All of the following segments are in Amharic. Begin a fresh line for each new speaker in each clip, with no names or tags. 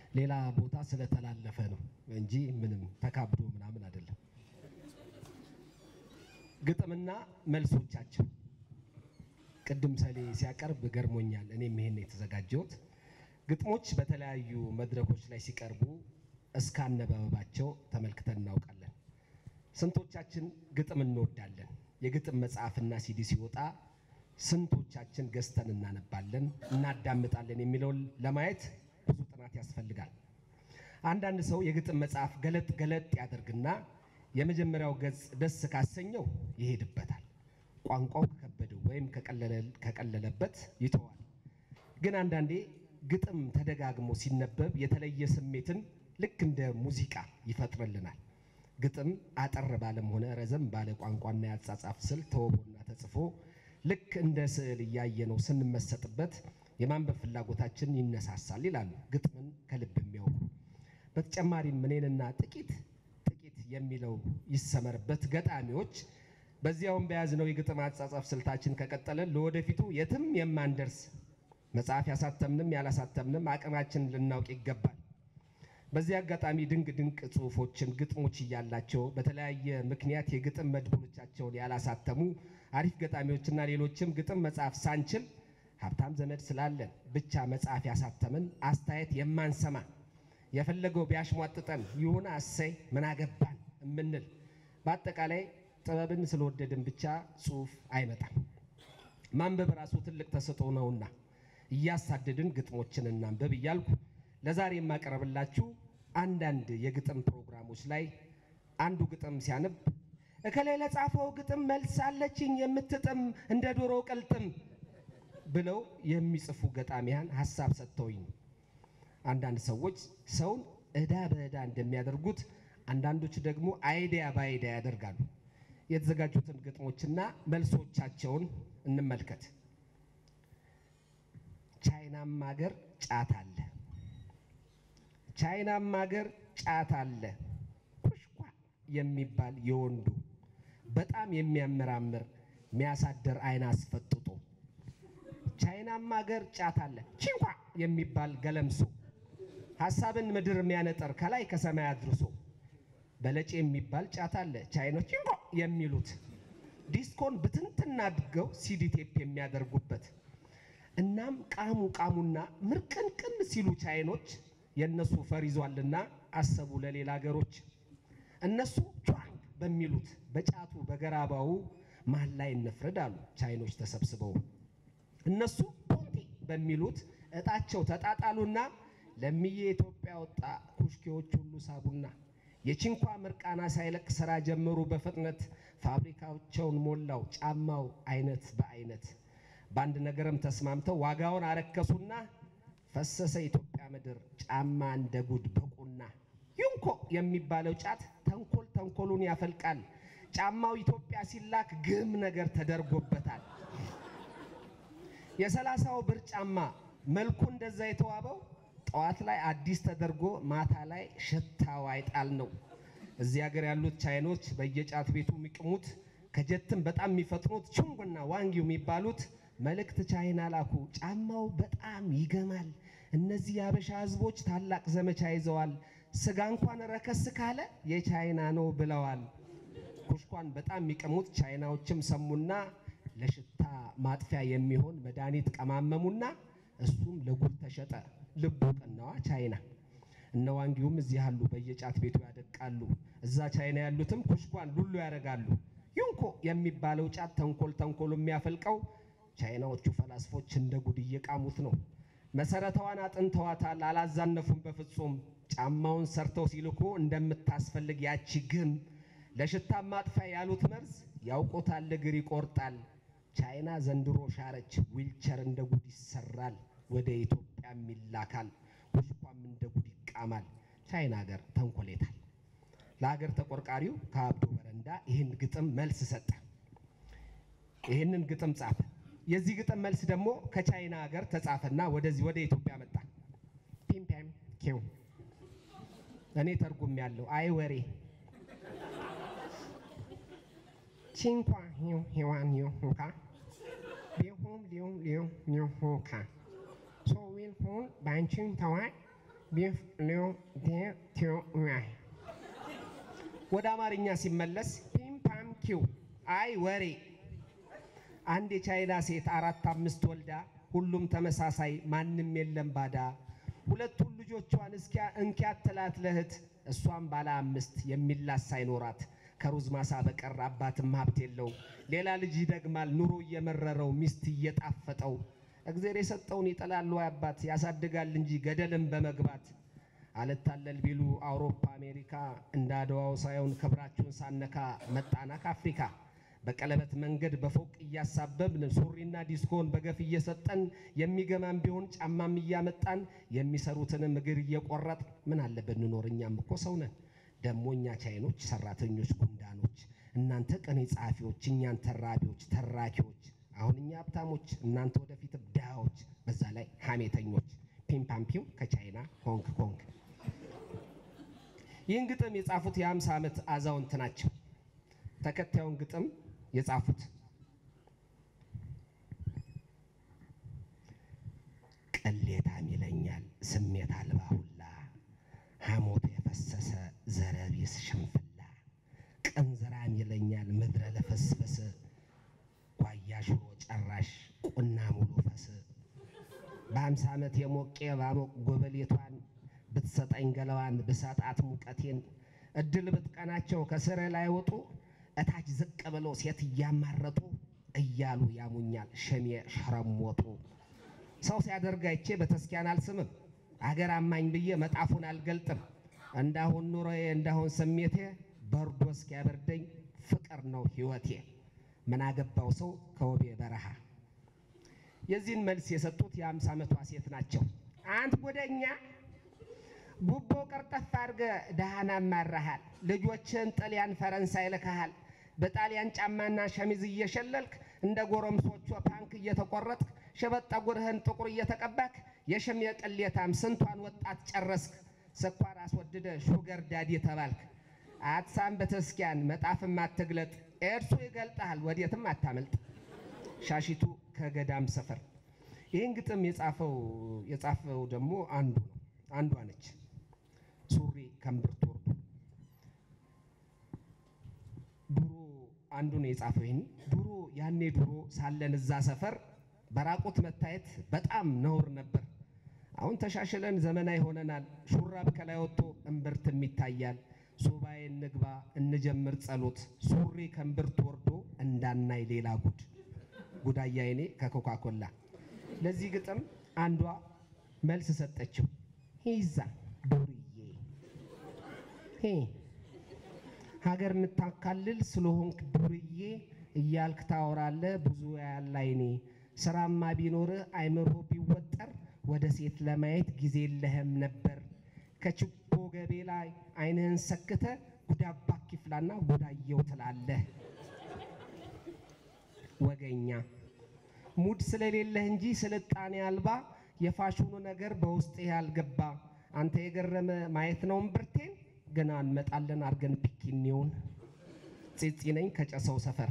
ሌላ ቦታ ስለተላለፈ ነው እንጂ ምንም ተካብዶ ምናምን አይደለም። ግጥምና መልሶቻቸው ቅድም ሰሌ ሲያቀርብ ገርሞኛል። እኔም ይሄን የተዘጋጀሁት ግጥሞች በተለያዩ መድረኮች ላይ ሲቀርቡ እስከ አነበባባቸው ተመልክተን እናውቃለን። ስንቶቻችን ግጥም እንወዳለን? የግጥም መጽሐፍና ሲዲ ሲወጣ ስንቶቻችን ገዝተን እናነባለን፣ እናዳምጣለን የሚለውን ለማየት ብዙ ጥናት ያስፈልጋል። አንዳንድ ሰው የግጥም መጽሐፍ ገለጥ ገለጥ ያደርግና የመጀመሪያው ገጽ ደስ ካሰኘው ይሄድበታል። ቋንቋው ከከበደው ወይም ከቀለለበት ይተዋል። ግን አንዳንዴ ግጥም ተደጋግሞ ሲነበብ የተለየ ስሜትን ልክ እንደ ሙዚቃ ይፈጥርልናል። ግጥም አጠር ባለም ሆነ ረዘም ባለ ቋንቋና ያጻጻፍ ስል ተውቦና ተጽፎ ልክ እንደ ስዕል እያየነው ስንመሰጥበት የማንበብ ፍላጎታችን ይነሳሳል ይላሉ ግጥምን ከልብ የሚያውቁ። በተጨማሪም እኔንና ጥቂት ጥቂት የሚለው ይሰመርበት ገጣሚዎች በዚያውም በያዝነው የግጥም አጻጻፍ ስልታችን ከቀጠለን ለወደፊቱ የትም የማንደርስ መጽሐፍ ያሳተምንም ያላሳተምንም አቅማችን ልናውቅ ይገባል። በዚህ አጋጣሚ ድንቅ ድንቅ ጽሁፎችን ግጥሞች እያላቸው በተለያየ ምክንያት የግጥም መድብሎቻቸውን ያላሳተሙ አሪፍ ገጣሚዎችና ሌሎችም ግጥም መጽሐፍ ሳንችል ሀብታም ዘመድ ስላለን ብቻ መጽሐፍ ያሳተምን አስተያየት የማንሰማ የፈለገው ቢያሽሟጥጠን ይሁን አሰይ ምን አገባን የምንል በአጠቃላይ ጥበብን ስለወደድን ብቻ ጽሁፍ አይመጣም። ማንበብ ራሱ ትልቅ ተሰጥኦ ነውና እያሳደድን ግጥሞችን እናንበብ እያልኩ ለዛሬ የማቀርብላችሁ አንዳንድ የግጥም ፕሮግራሞች ላይ አንዱ ግጥም ሲያነብ እከላይ ለጻፈው ግጥም መልስ አለችኝ የምትጥም እንደ ዶሮ ቅልጥም ብለው የሚጽፉ ገጣሚያን ሀሳብ ሰጥተውኝ ነው። አንዳንድ ሰዎች ሰውን ዕዳ በዕዳ እንደሚያደርጉት አንዳንዶች ደግሞ አይዲያ በአይዲያ ያደርጋሉ። የተዘጋጁትን ግጥሞችና መልሶቻቸውን እንመልከት። ቻይናም ሀገር ጫት አለ፣ ቻይናም ሀገር ጫት አለ ኩሽኳ የሚባል የወንዱ በጣም የሚያመራምር የሚያሳድር አይን አስፈጥጦ ቻይናም ሀገር ጫት አለ ቺንኳ የሚባል ገለምሶ ሀሳብን ምድር የሚያነጠር ከላይ ከሰማይ አድርሶ በለጭ የሚባል ጫት አለ ቻይኖች ቺንኮ የሚሉት ዲስኮን ብትንትና አድርገው ሲዲ ቴፕ የሚያደርጉበት እናም ቃሙ ቃሙና ምርቅንቅን ሲሉ ቻይኖች የእነሱ ፈር ይዟልና አሰቡ ለሌላ ሀገሮች እነሱ ቿንግ በሚሉት በጫቱ በገራባው መሀል ላይ እንፍረድ አሉ ቻይኖች ተሰብስበው እነሱ ፖንቲ በሚሉት እጣቸው ተጣጣሉና ለሚዬ ኢትዮጵያ ወጣ ኩሽኬዎች ሁሉ ሳቡና የቺንኳ ምርቃና ሳይለቅ ስራ ጀመሩ በፍጥነት ፋብሪካቸውን ሞላው ጫማው አይነት በአይነት በአንድ ነገርም ተስማምተው ዋጋውን አረከሱና ፈሰሰ ኢትዮጵያ ምድር ጫማ እንደ ጉድ በቁና ዩንኮ የሚባለው ጫት ተንኮል ተንኮሉን ያፈልቃል ጫማው ኢትዮጵያ ሲላክ ግም ነገር ተደርጎበታል የሰላሳው ብር ጫማ መልኩ እንደዛ የተዋበው ጠዋት ላይ አዲስ ተደርጎ ማታ ላይ ሽታው አይጣል ነው። እዚህ ሀገር ያሉት ቻይኖች በየጫት ቤቱ የሚቅሙት ከጀትም በጣም የሚፈጥኑት ቹንጉና ዋንጊው የሚባሉት መልእክት ቻይና ላኩ። ጫማው በጣም ይገማል። እነዚህ የአበሻ ህዝቦች ታላቅ ዘመቻ ይዘዋል። ስጋ እንኳን ረከስ ካለ የቻይና ነው ብለዋል። ኩሽኳን በጣም የሚቅሙት ቻይናዎችም ሰሙና ለሽታ ማጥፊያ የሚሆን መድኃኒት ቀማመሙና እሱም ለጉድ ተሸጠ። ልቡ ቀናዋ ቻይና። እነ ዋንጊውም እዚህ ያሉ በየጫት ቤቱ ያደቃሉ። እዛ ቻይና ያሉትም ኩሽኳን ሉሉ ያደርጋሉ። ዩንኮ የሚባለው ጫት ተንኮል ተንኮሉ የሚያፈልቀው ቻይናዎቹ ፈላስፎች እንደ ጉድ እየቃሙት ነው። መሰረታዋን አጥንተዋታል፣ አላዛነፉም በፍጹም። ጫማውን ሰርተው ሲልኩ እንደምታስፈልግ ያቺ ግም ለሽታ ማጥፊያ ያሉት መርዝ ያውቆታል፣ እግር ይቆርጣል። ቻይና ዘንድሮ ሻረች፣ ዊልቸር እንደ ጉድ ይሰራል፣ ወደ ኢትዮጵያም ይላካል፣ ኩሽኳም እንደ ጉድ ይቃማል። ቻይና ሀገር ተንኮሌታል። ለሀገር ተቆርቋሪው ከአብዶ በረንዳ ይህን ግጥም መልስ ሰጠ። ይህንን ግጥም ጻፈ። የዚህ ግጥም መልስ ደግሞ ከቻይና ሀገር ተጻፈና ወደዚህ ወደ ኢትዮጵያ መጣ። ፒምፒም ኪው እኔ ተርጉም ያለው አይ ወሬ ቺንኳ ሂው ሂዋን ዩ ሁካ ቢሁም ሊው ሊው ሊው ሁካ ሶ ዊል ሁን ባንቺን ተዋይ ወደ አማርኛ ሲመለስ ፒም ፓም ኪው አይ ወሬ አንድ የቻይና ሴት አራት አምስት ወልዳ ሁሉም ተመሳሳይ ማንም የለም ባዳ ሁለቱን ልጆቿን እስኪያ እንኪያት ትላት ለእህት እሷም ባለ አምስት የሚላስ ሳይኖራት ከሩዝ ማሳ በቀር አባትም ሀብት የለው ሌላ ልጅ ይደግማል ኑሮ እየመረረው ሚስት እየጣፈጠው እግዜር የሰጠውን ይጠላል ወይ አባት ያሳድጋል እንጂ ገደልም በመግባት አልታለል ቢሉ አውሮፓ አሜሪካ እንደ አድዋው ሳይሆን ክብራችሁን ሳነካ መጣና ከአፍሪካ በቀለበት መንገድ በፎቅ እያሳበብን ሱሪና ዲስኮን በገፍ እየሰጠን የሚገማም ቢሆን ጫማም እያመጣን የሚሰሩትንም እግር እየቆረጥ ምን አለበት እንኖር እኛም እኮ ሰው ነን። ደሞ እኛ ቻይኖች ሰራተኞች ጉንዳኖች፣ እናንተ ቅኔ ጸሐፊዎች፣ እኛን ተራቢዎች ተራኪዎች፣ አሁን እኛ ሀብታሞች፣ እናንተ ወደፊት ድሃዎች፣ በዛ ላይ ሀሜተኞች። ፒምፓምፒም ከቻይና ሆንግ ኮንግ። ይህን ግጥም የጻፉት የ50 ዓመት አዛውንት ናቸው። ተከታዩን ግጥም የጻፉት ቅሌታም ይለኛል ስሜት አልባ ሁላ ሐሞት የፈሰሰ ዘረቢስ ሽንፍላ ቅንዝራም ይለኛል ምድረ ለፈስፈስ ጓያ ሽሮ ጨራሽ ቁና ሙሉ ፈስ በአምሳ ዓመት የሞቄ ባሞቅ ጎበሌቷን ብትሰጠኝ ገለዋን ብሰጣት ሙቀቴን እድል ብትቀናቸው ከስር ላይ ወጡ እታች ዝቅ ብለው ሴት እያማረጡ እያሉ ያሙኛል ሸሜ ሸረሞጡ። ሰው ሲያደርግ አይቼ በተስኪያን አልስምም አገር አማኝ ብዬ መጣፉን አልገልጥም። እንዳሁን ኑሮዬ እንዳሁን ስሜቴ በርዶ እስኪያበርደኝ ፍቅር ነው ሕይወቴ። ምን አገባው ሰው ከወቤ በረሃ። የዚህን መልስ የሰጡት የአምሳ ዓመቷ ሴት ናቸው። አንት ጉደኛ ጉቦ ቀርጠፍ አድርገ ደሃና ማራሃል። ልጆችን ጣሊያን ፈረንሳይ ልከሃል። በጣሊያን ጫማና ሸሚዝ እየሸለልክ እንደ ጎረምሶቹ ፓንክ እየተቆረጥክ ሸበጥ ጠጉርህን ጥቁር እየተቀባክ የሸሜ ቅሌታም ስንቷን ወጣት ጨረስክ። ስኳር አስወድደ ሹገር ዳዲ ተባልክ። አትሳም በተስኪያን መጣፍም አትግለጥ። ኤድሱ ይገልጥሃል ወዴትም አታመልጥ። ሻሺቱ ከገዳም ሰፈር። ይህን ግጥም የጻፈው የጻፈው ደግሞ አንዱ ነው አንዷ ነች። ሱሪ ከእምብርት ወርዶ ድሮ አንዱ ነው የጻፈው። ይህን ድሮ ያኔ ድሮ ሳለን እዛ ሰፈር በራቁት መታየት በጣም ነውር ነበር። አሁን ተሻሽለን ዘመናዊ ሆነናል። ሹራብ ከላይ ወጥቶ እምብርትም ይታያል። ሱባኤ እንግባ እንጀምር ጸሎት፣ ሱሪ ከእምብርት ወርዶ እንዳናይ ሌላ ጉድ። ጉዳያ አይኔ ከኮካኮላ ለዚህ ግጥም አንዷ መልስ ሰጠችው። ሂዛ ዱርዬ ሄ ሀገር የምታካልል ስለሆንክ ዱርዬ እያልክ ታወራለህ ብዙ ያለ አይኔ ስራማ ቢኖርህ አይምሮ ቢወጠር ወደ ሴት ለማየት ጊዜ የለህም ነበር። ከችቦ ገቤ ላይ አይንህን ሰክተ ጉዳባ ኪፍላና ጉዳየው ትላለህ። ወገኛ ሙድ ስለሌለህ እንጂ ስልጣኔ አልባ የፋሽኑ ነገር በውስጥ ያልገባ አንተ የገረመ ማየት ነው እምብርቴን ገና እንመጣለን አርገን ፒኪኒውን ፂፂ ነኝ ከጨሰው ሰፈር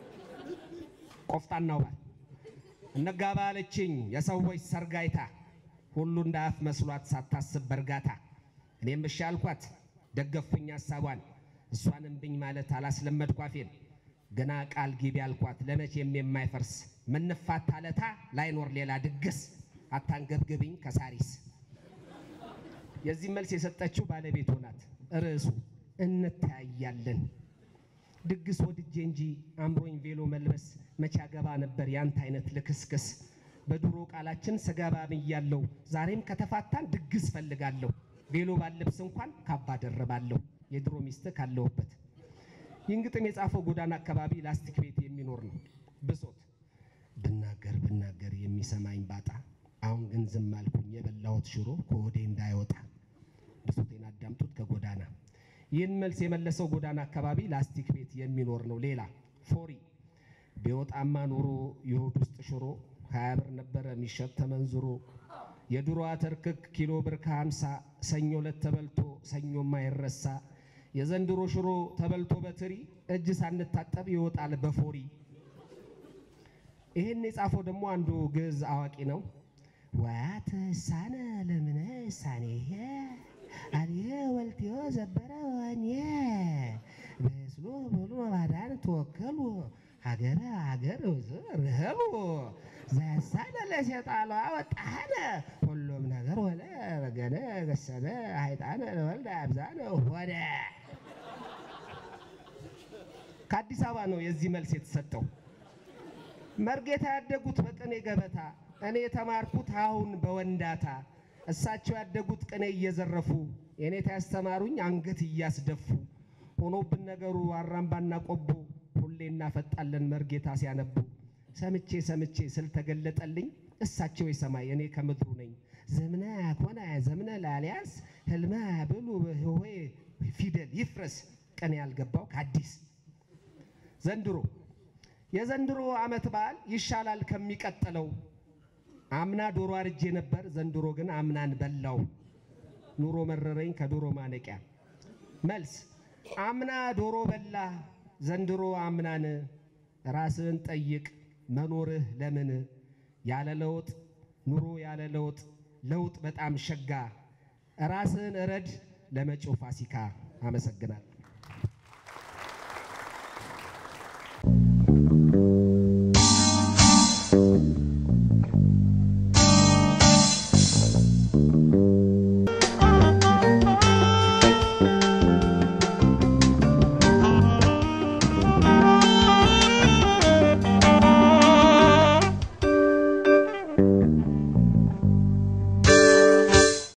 ቆፍጣናው ባል እነጋባ አለችኝ የሰዎች ሰርጋይታ ሁሉ እንደ አፍ መስሏት ሳታስብ በእርጋታ እኔም እሺ አልኳት ደገፉኝ ሀሳቧን እሷን እምብኝ ማለት አላስለመድኳፌን ገና ቃል ግቢ አልኳት ለመቼም የማይፈርስ ምንፋታ ለታ ላይኖር ሌላ ድግስ አታንገብግብኝ ከሳሪስ የዚህ መልስ የሰጠችው ባለቤቱ ናት። ርዕሱ እንተያያለን። ድግስ ወድጄ እንጂ አምሮኝ ቬሎ መልበስ መቼ አገባ ነበር ያንተ አይነት ልክስክስ። በድሮ ቃላችን ስገባ ብያለሁ፣ ዛሬም ከተፋታን ድግስ ፈልጋለሁ። ቬሎ ባልለብስ እንኳን ካባ ደርባለሁ የድሮ ሚስት ካለሁበት። ይህን ግጥም የጻፈው ጎዳና አካባቢ ላስቲክ ቤት የሚኖር ነው። ብሶት ብናገር ብናገር የሚሰማኝ ባጣ አሁን ግን ዝም አልኩኝ የበላሁት ሽሮ ከወዴ እንዳይወጣ። ብሶቴን አዳምጡት ከጎዳና። ይህን መልስ የመለሰው ጎዳና አካባቢ ላስቲክ ቤት የሚኖር ነው። ሌላ ፎሪ ቢወጣማ ኖሮ የሆድ ውስጥ ሽሮ ሀያ ብር ነበረ የሚሸጥ ተመንዝሮ። የድሮ አተርክክ ኪሎ ብር ከሀምሳ ሰኞ ዕለት ተበልቶ ሰኞ ማይረሳ። የዘንድሮ ሽሮ ተበልቶ በትሪ እጅ ሳንታጠብ ይወጣል በፎሪ። ይህን የጻፈው ደግሞ አንዱ ግዕዝ አዋቂ ነው። ወያት ሳነ ለምነ ሳኔየ አልየ ወልትዮ ዘበረ ወኔ በስሎ በሉ ባዳን ተወከሉ ሀገረ ሀገር ርህሉ ዘሳነ ለሴጣሏ ወጣነ ሁሉም ነገር ወለ በገነ ገሰነ ሀይጣነ ለወልደ አብዛነ ሆነ። ከአዲስ አበባ ነው የዚህ መልስ የተሰጠው። መርጌታ ያደጉት በቅኔ ገበታ፣ እኔ የተማርኩት አሁን በወንዳታ። እሳቸው ያደጉት ቅኔ እየዘረፉ፣ የኔታ ያስተማሩኝ አንገት እያስደፉ። ሆኖብን ነገሩ አራምባና ቆቦ፣ ሁሌ እናፈጣለን መርጌታ ሲያነቡ። ሰምቼ ሰምቼ ስልተገለጠልኝ እሳቸው የሰማይ እኔ ከምድሩ ነኝ። ዘምነ ኮነ ዘምነ ላሊያስ ህልመ ብሉ ህዌ ፊደል ይፍረስ ቀን ያልገባው ከአዲስ ዘንድሮ የዘንድሮ ዓመት በዓል ይሻላል ከሚቀጥለው። አምና ዶሮ አርጄ ነበር፣ ዘንድሮ ግን አምናን በላው። ኑሮ መረረኝ ከዶሮ ማነቂያ። መልስ አምና ዶሮ በላ፣ ዘንድሮ አምናን። ራስህን ጠይቅ መኖርህ ለምን? ያለ ለውጥ ኑሮ ያለ ለውጥ ለውጥ በጣም ሸጋ። ራስህን እረድ ለመጪው ፋሲካ። አመሰግናለሁ።